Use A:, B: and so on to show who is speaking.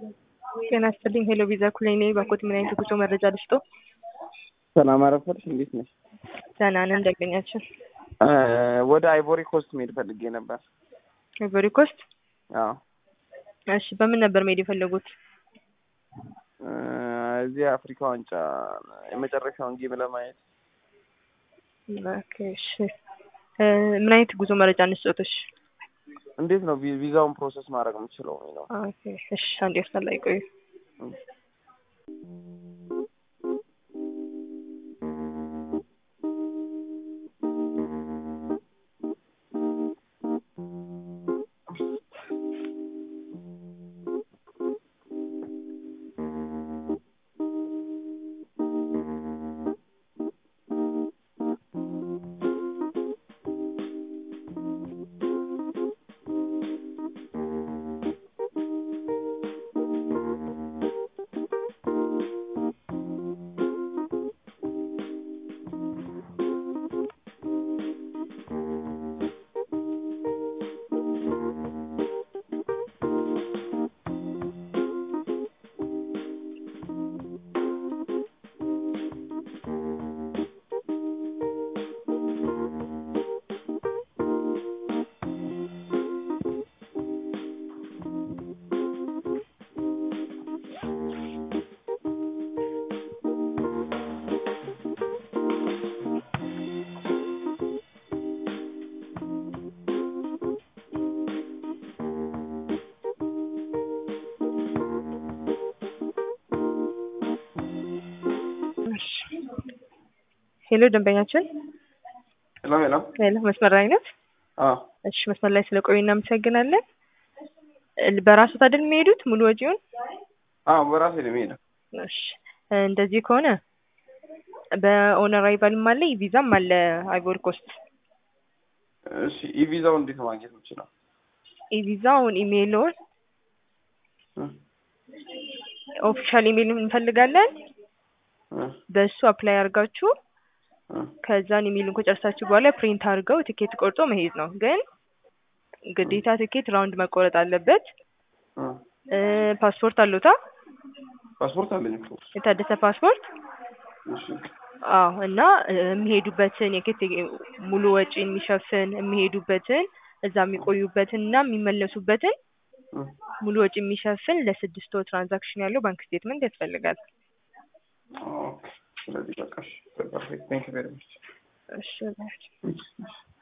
A: ጤና ይስጥልኝ። ሄሎ ቪዛ ኩሌኔ ባኮት ምን አይነት ጉዞ መረጃ ልስጦ?
B: ሰላም አረፈድሽ። እንዴት ነሽ?
A: ደህና ነን። እንደገኛችን
B: ወደ አይቮሪ ኮስት መሄድ ፈልጌ ነበር።
A: አይቮሪ ኮስት።
B: አዎ
A: እሺ፣ በምን ነበር መሄድ የፈለጉት?
B: እዚህ አፍሪካ ዋንጫ የመጨረሻውን ጌም ለማየት።
A: ኦኬ፣ እሺ። ምን አይነት ጉዞ መረጃ እንስጦትሽ?
B: እንዴት ነው ቪ- ቪዛውን ፕሮሰስ ማድረግ የምችለው ነው?
A: ኦኬ፣ እሺ። አንድ ኤርትራ ላይ ቆዩ። ሄሎ ደንበኛችን፣
B: ሄሎ ሄሎ።
A: ሄሎ መስመር ላይ ነት?
B: አዎ
A: እሺ፣ መስመር ላይ ስለቆዩ እናመሰግናለን። በራሱ አይደል የሚሄዱት ሙሉ ወጪውን?
B: አዎ በራሴ ነው የምሄደው።
A: እሺ፣ እንደዚህ ከሆነ በኦን አራይቫልም አለ ቪዛም አለ አይቮሪ ኮስት።
B: እሺ ኢቪዛው እንዴት ነው ማግኘት የምችለው?
A: ኢቪዛውን ኢሜይልዎን
B: እ
A: ኦፊሻል ኢሜይል እንፈልጋለን።
B: እ
A: በእሱ አፕላይ አድርጋችሁ
B: እ
A: ከዛን ኢሜይሉን ከጨርሳችሁ በኋላ ፕሪንት አድርገው ትኬት ቆርጦ መሄድ ነው። ግን ግዴታ ትኬት ራውንድ መቆረጥ አለበት።
B: እ
A: እ ፓስፖርት አለዎታ?
B: ፓስፖርት አለኝ እኮ።
A: የታደሰ ፓስፖርት?
B: እሺ
A: አዎ። እና እ የሚሄዱበትን የኬት ሙሉ ወጪ የሚሸፍን የሚሄዱበትን እዛ የሚቆዩበትን እና የሚመለሱበትን
B: እ
A: ሙሉ ወጪ የሚሸፍን ለስድስት ወር ትራንዛክሽን ያለው ባንክ ስቴትመንት ያስፈልጋል።
B: ኦኬ። ስለዚህ በቃ እሺ። ፐርፌክት ቴንክ ዩ ቬሪ ማች።
A: እሺ